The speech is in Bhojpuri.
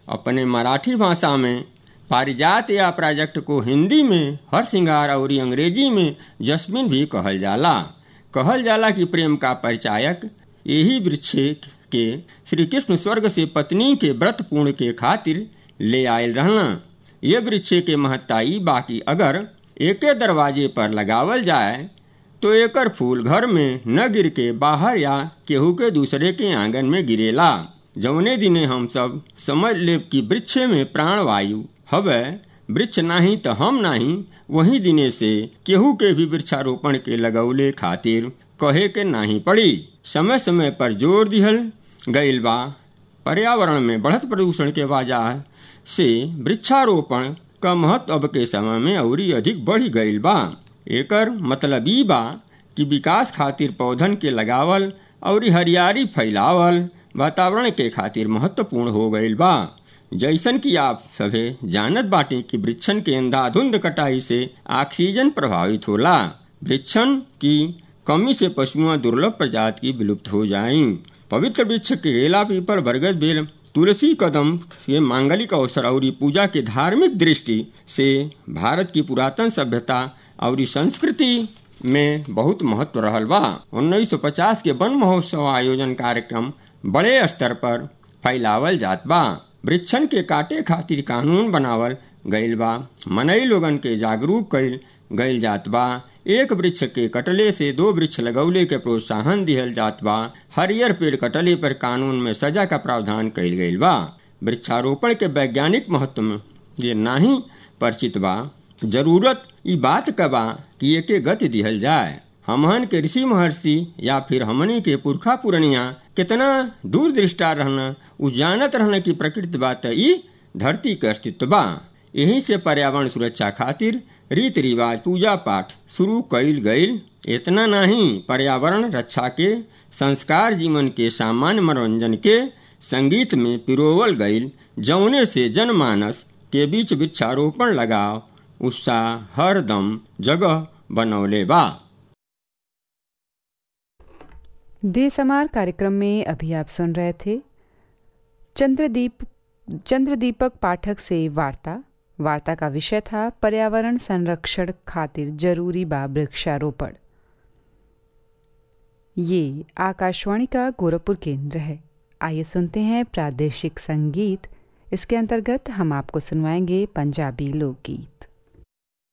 अपने मराठी भाषा में पारिजात या प्रोजेक्ट को हिंदी में हर सिंगार और अंग्रेजी में जस्मिन भी कहल जाला कहल जाला कि प्रेम का परिचायक यही वृक्ष के श्री कृष्ण स्वर्ग से पत्नी के व्रत पूर्ण के खातिर ले आयल रहना ये वृक्ष के महत्ता ई बाकी अगर एके दरवाजे पर लगावल जाए तो एकर फूल घर में न गिर के बाहर या केहू के दूसरे के आंगन में गिरेला जौने दिने हम सब समझ ले कि वृक्ष में प्राण वायु हवे वृक्ष नाही तो हम नाही वही दिने से केहू के भी वृक्षारोपण के लगौले खातिर कहे के नाही पड़ी समय समय पर जोर दिहल गईल बा पर्यावरण में बढ़त प्रदूषण के वजह से वृक्षारोपण का महत्व अब के समय में और अधिक बढ़ गईल बा एकर मतलब ई बा कि विकास खातिर पौधन के लगावल और हरियाली फैलावल वातावरण के खातिर महत्वपूर्ण हो गईल बा जैसन कि आप सभे जानत बाटे कि वृक्षन के अंधाधुंध कटाई से ऑक्सीजन प्रभावित होला वृक्षन की कमी से पशुओं दुर्लभ प्रजाति की विलुप्त हो जाये पवित्र वृक्ष के केला पीपल बरगद बेल तुलसी कदम के मांगलिक अवसर और पूजा के धार्मिक दृष्टि से भारत की पुरातन सभ्यता और संस्कृति में बहुत महत्व रहल बा 1950 के वन महोत्सव आयोजन कार्यक्रम बड़े स्तर पर फैलावल जात बा वृक्षन के काटे खातिर कानून बनावल गईल बा मनई लोगन के जागरूक कईल गईल जात बा एक वृक्ष के कटले से दो वृक्ष लगौले के प्रोत्साहन दिहल जात बा हरियर पेड़ कटले पर कानून में सजा का प्रावधान कईल गईल बा वृक्षारोपण के वैज्ञानिक महत्व में ये नाही परिचित बा जरूरत ई बात का बा कि एके गति दिहल जाए हमहन के ऋषि महर्षि या फिर हमनी के पुरखा पुरनिया कितना दूर दृष्टा रहना उ जानत रहना कि प्रकृति बात ई धरती के अस्तित्व बा यही से पर्यावरण सुरक्षा खातिर रीति रिवाज पूजा पाठ शुरू कईल गईल इतना नहीं पर्यावरण रक्षा के संस्कार जीवन के सामान्य मनोरंजन के संगीत में पिरोवल गईल जौने से जनमानस के बीच वृक्षारोपण लगाव उत्साह हरदम जगह बनौले बा देसमार कार्यक्रम में अभी आप सुन रहे थे चंद्रदीप चंद्रदीपक पाठक से वार्ता वार्ता का विषय था पर्यावरण संरक्षण खातिर जरूरी बा वृक्षारोपण ये आकाशवाणी का गोरखपुर केंद्र है आइए सुनते हैं प्रादेशिक संगीत इसके अंतर्गत हम आपको सुनवाएंगे पंजाबी लोकगीत